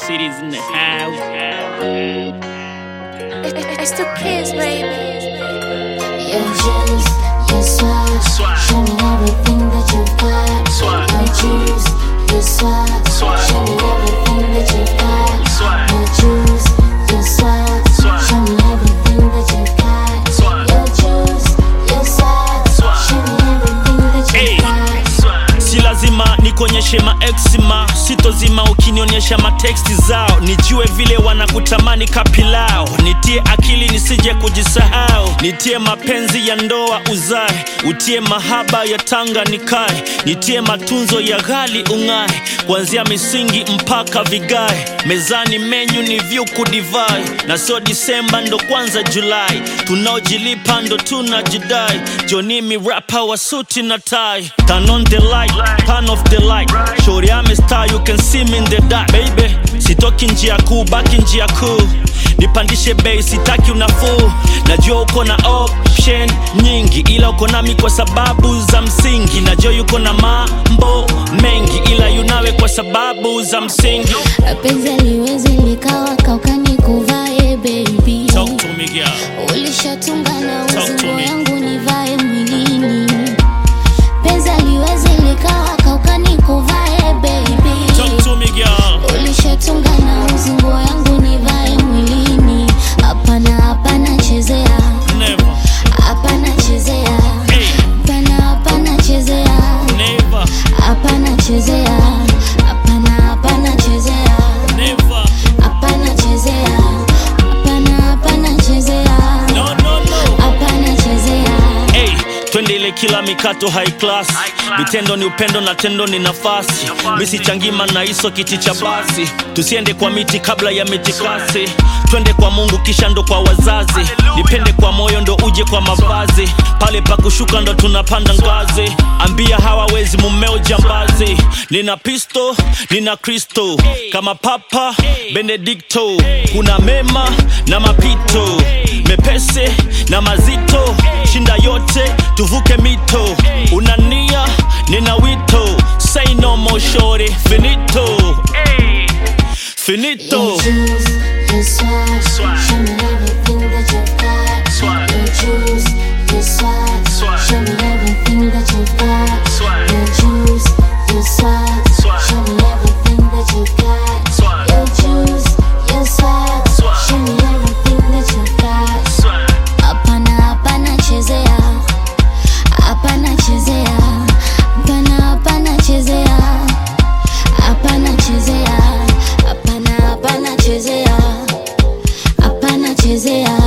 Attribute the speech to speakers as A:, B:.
A: cities in the house.
B: It's the kids, baby.
C: Your juice, your swag,
A: Swag.
C: show me everything that you've got.
A: Swag.
C: Your juice, your swag,
A: Swag.
C: show me everything that you've got.
A: Swag.
C: Your juice, your swag,
A: Swag.
C: show me everything that you've got.
A: Swag.
C: Your juice, your swag,
A: Swag.
C: show me everything that
A: Hey.
C: you've got.
A: si lazima nikonyeshe maexima sitozima ukinionyesha mateksti zao nijue vile wanakutamani kapilao nitie akili nisije kujisahau nitie mapenzi ya ndoa uzae utie mahaba ya tanga nikae nitie matunzo ya ghali ung'ae kuanzia misingi mpaka vigae mezani menyu ni vyuku divai na sio disemba ndo kwanza julai tunaojilipa ndo tunajidai jonimi rapa wa suti na tai turn on the light turn off the light shori ame star you can see me in the dark baby sitoki njia kuu baki njia kuu nipandishe bei sitaki unafuu najua uko na option nyingi ila uko nami kwa sababu za msingi najua yuko na mambo mengi ila yunawe kwa sababu za msingi
C: Penzi aliwezi likawa kaukani kuvae baby
A: Talk to me, girl.
C: ulishatunga na
A: Talk to
C: uzingo
A: me.
C: yangu nivae mwilini penzi aliwezi likawa kaukani kuvae baby
A: Talk to me, girl.
C: ulishatunga na uzingo yangu nivae mwilini hapana hapana chezea
A: Never,
C: hapana chezea
A: hey,
C: hapana hapana chezea
A: never,
C: hapana chezea hapana hapana chezea
A: never.
C: hapana chezea hapana hapana chezea
A: No, no, no.
C: hapana chezea
A: Hey, twende ile kila mikato high class vitendo ni upendo na tendo ni nafasi misichangima na iso kiti cha basi tusiende kwa miti kabla ya mitikasi twende kwa mungu kisha ndo kwa wazazi nipende kwa moyo ndo uje kwa mavazi pale pa kushuka ndo tunapanda ngazi ambia hawawezi mumeo jambazi nina pisto nina kristo kama papa benedikto kuna mema na mapito mepese na mazito shinda yote tuvuke mito unania nina wito say no more shorty finito hey. finito
C: Your juice, your swag,
A: Swag.
C: show me everything that you've got.
A: Swag.
C: Your juice, your swag,
A: Swag.
C: show me everything that you've got.
A: Swag.
C: Your juice, your swag,
A: Swag.
C: show me everything that you've got.
A: Swag.
C: Your juice, your swag,
A: Swag.
C: show me everything that you've got. Hapana, hapana chezea, hapana chezea, hapana, hapana chezea, hapana chezea, hapana, hapana chezea, hapana chezea.